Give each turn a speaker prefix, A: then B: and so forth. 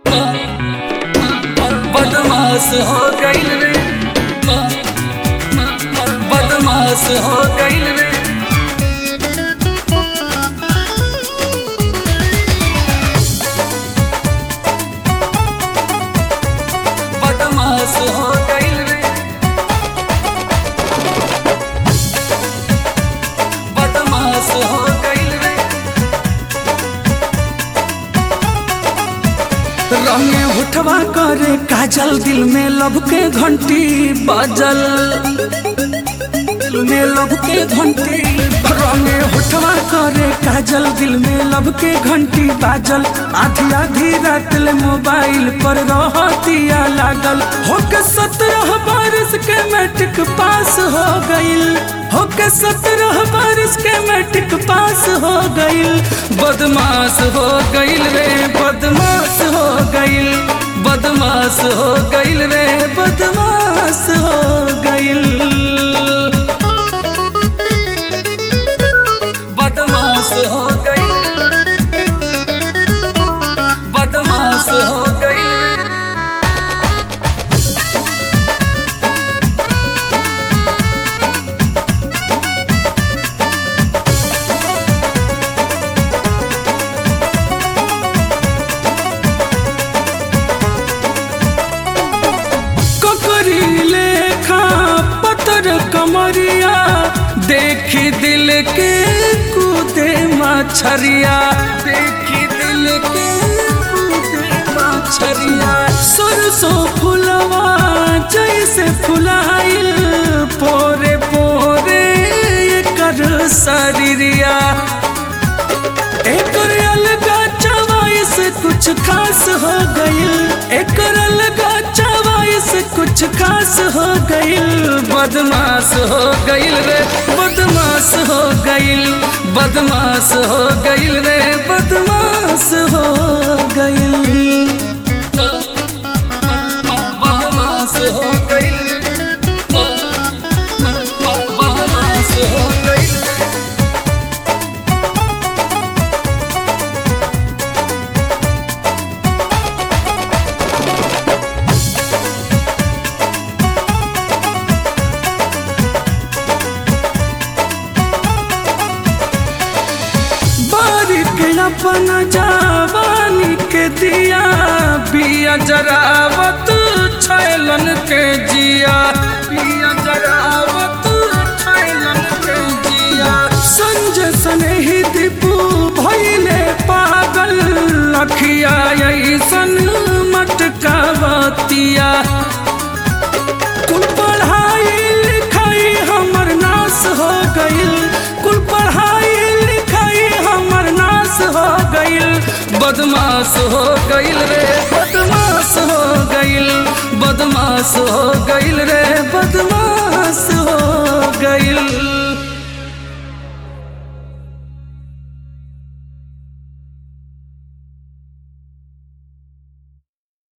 A: बदमाश हो गईल रे बदमाश हो गईल रे बदमाश हो गईल रे बदमाश हो गईल रे
B: रंगे उठवा करे काजल दिल में लब के घंटी बाजल दिल में लब के घंटी रंगे उठवा करे काजल दिल में लब के घंटी बाजल आधी आधी रात ले मोबाइल पर रहतिया लागल होके सत्रह बारिश के मैट्रिक पास हो गईल होके सत्रह बारिश के मैट्रिक पास हो गईल
A: बदमाश हो गईल रे बदमाश हो गईल बदमाश हो गईल रे
B: बदमाश हो गईल
A: बदमाश हो गईल बदमाश हो गईल
B: ककरी लेखा पतर कमरिया देखी दिल के कूदे मछरिया
A: देखी दिल के कूदे मछरिया
B: सरसों फुलवा जैसे फुलाइल पोरे पोरे कर शरीरिया एकर अलगा चवाइस कुछ खास हो गईल एकर अलगा चवाइस कुछ खास हो गईल
A: बदमाश हो गईल रे बदमाश हो गईल बदमाश हो गईल रे
B: बदमाश हो गईल
A: बदमाश हो गईल बदमाश हो गईल
B: बारिक अपन जवानी के दिया बिया जरावत छैलन के जिया
A: पिया जरावत छैलन के जिया
B: संजय सनेही दीपू भैले पागल लखिया ऐसन मटकावतिया कुल पढ़ाई लिखाई हमर नाश हो गईल कुल पढ़ाई लिखाई हमर नाश हो गईल
A: बदमाश हो गईल रे बदमाश हो गईल बदमाश हो गईल रे
B: बदमाश हो गईल